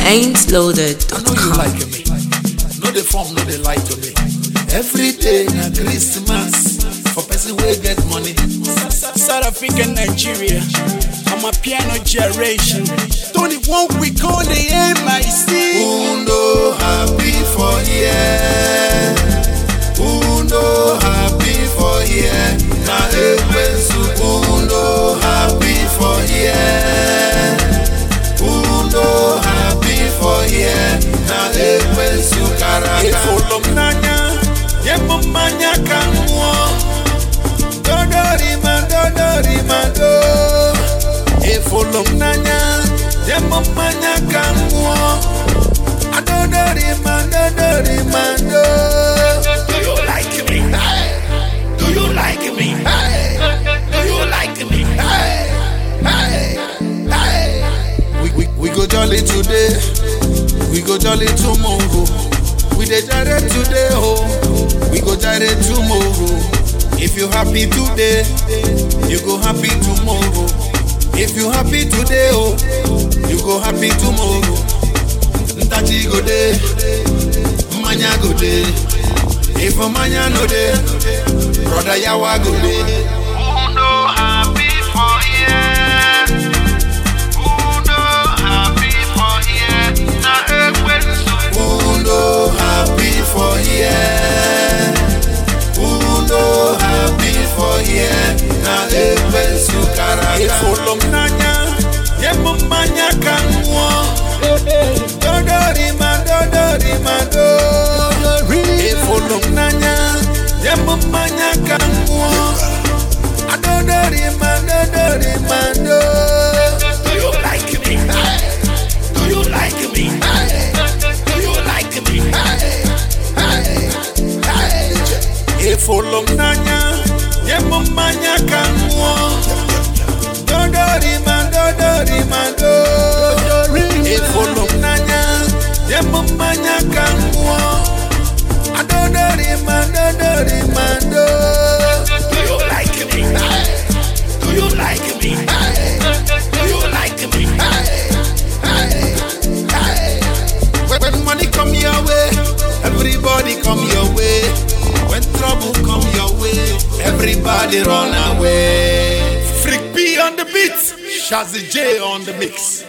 I know you ain'tloaded.com. like me. No the form, no the lie to me. Every day na Christmas for person wey get money. South Africa, Nigeria. I'm a piano generation. 21 week on the MIC. Who no happy for here? Who no happy for here? Na ekwensu. Who no happy for here? Who no happy for here? Na ekwensu karaka. Ifolo mnanya, yemo manya kanwo. Dodori ma dodori ma do. Ifolo mnanya, yemo manya kanwo. Adodori ma dodori ma do. Do you like me? Do you like me? Do you like me? Hey, hey, hey. We, we, we go jolly today, we go jolly tomorrow. We dey jare today, oh, we go jare tomorrow. If you happy today, you go happy tomorrow. If you happy today, oh, you go happy tomorrow. Ntachi go dey, mmanya go dey. If mmanya no dey, brother yawa go dey. Who no happy for here? Who no happy for here? Na ekwensu karaka. Ifolo mnanya, yemo manya kanwo. Dodori ma dodori ma do. Ifolo mnanya, yemo manya kanwo. Adodori ma dodori ma do. Do you like me? Do you like me? Do you like me? Ifolo mnanya, yemo manya kanwo. Dodori ma dodori ma do. Ifolo mnanya, yemo manya kanwo. Adodori ma dodori ma do. Do you like me? Do you like me? Do you like me? When, when money come your way, everybody come your way. When trouble come your way, everybody run away. Freak B on the beat, Shazzy J on the mix.